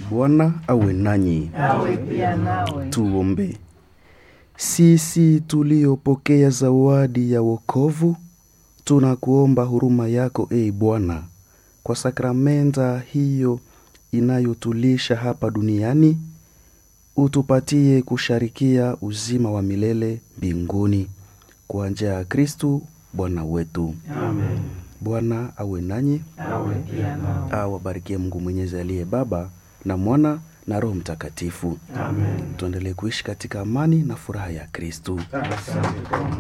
Bwana awe nanyi. awe pia nawe. Tuombe. Sisi tuliopokea zawadi ya wokovu, tunakuomba huruma yako e Bwana, kwa sakramenta hiyo inayotulisha hapa duniani, utupatie kusharikia uzima wa milele mbinguni kwa njia ya Kristu Bwana wetu. Amen. Bwana awe nanyi, Awe pia nawe. awabarikie Mungu Mwenyezi aliye Baba na Mwana na Roho Mtakatifu. Amen. Tuendelee kuishi katika amani na furaha ya Kristu. Asante Bwana.